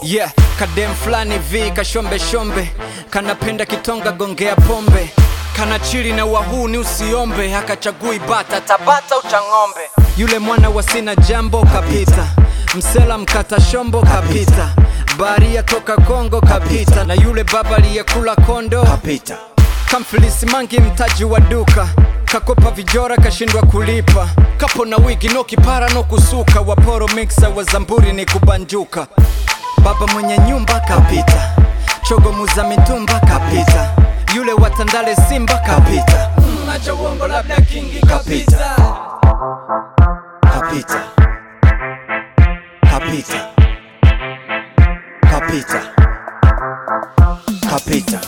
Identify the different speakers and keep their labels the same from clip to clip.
Speaker 1: yeah kadem fulani vi kashombe shombe kanapenda kitonga gongea pombe kana chili na wahuni usiombe hakachagui bata tabata uchang'ombe yule mwana wa sina jambo kapita msela mkata shombo kapita baria toka kongo kapita na yule baba aliyekula kondo
Speaker 2: kapita
Speaker 1: kamfilisi mangi mtaji wa duka kakopa vijora kashindwa kulipa kapo na wigi no kipara no kusuka waporo mixa wa zamburi ni kubanjuka baba mwenye nyumba kapita chogo muza mitumba kapita yule watandale simba kapita Mm, acha uongo labda kingi kapita
Speaker 2: kapita kapita kapita kapita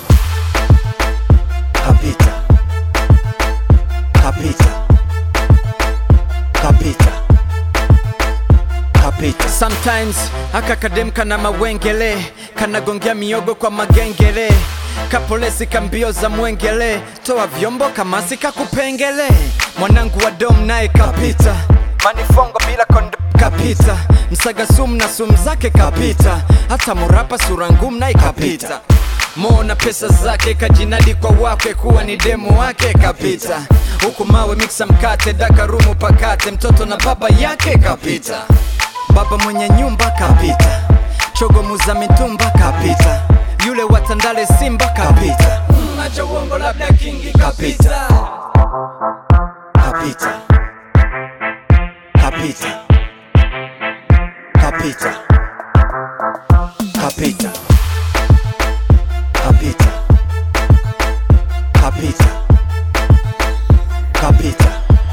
Speaker 2: kapita kapita kapita kapita
Speaker 1: sometimes aka kadem kana mawengele kanagongea miogo kwa magengele kapolesi kambio za mwengele toa vyombo kamasi kakupengele mwanangu wa dom naye kapita manifongo bila kondo kapita msaga sumu na sumu zake kapita hata murapa sura ngumu naye kapita Mo na pesa zake kajinadi kwa wake kuwa ni demu wake kapita huku mawe miksa mkate dakarumu pakate mtoto na baba yake kapita baba mwenye nyumba kapita chogo muza mitumba kapita yule watandale simba kapita Mm, acha uongo labda kingi kapita
Speaker 2: kapita kapita kapita kapita kapita kapita kapita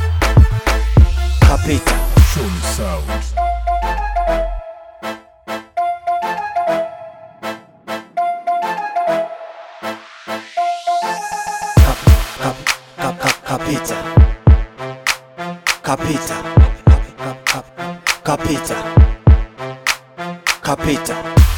Speaker 2: kapita
Speaker 3: Shoni Sound.
Speaker 2: Kap, kap, kap, kap, kapita kapita kap, kap, kapita kapita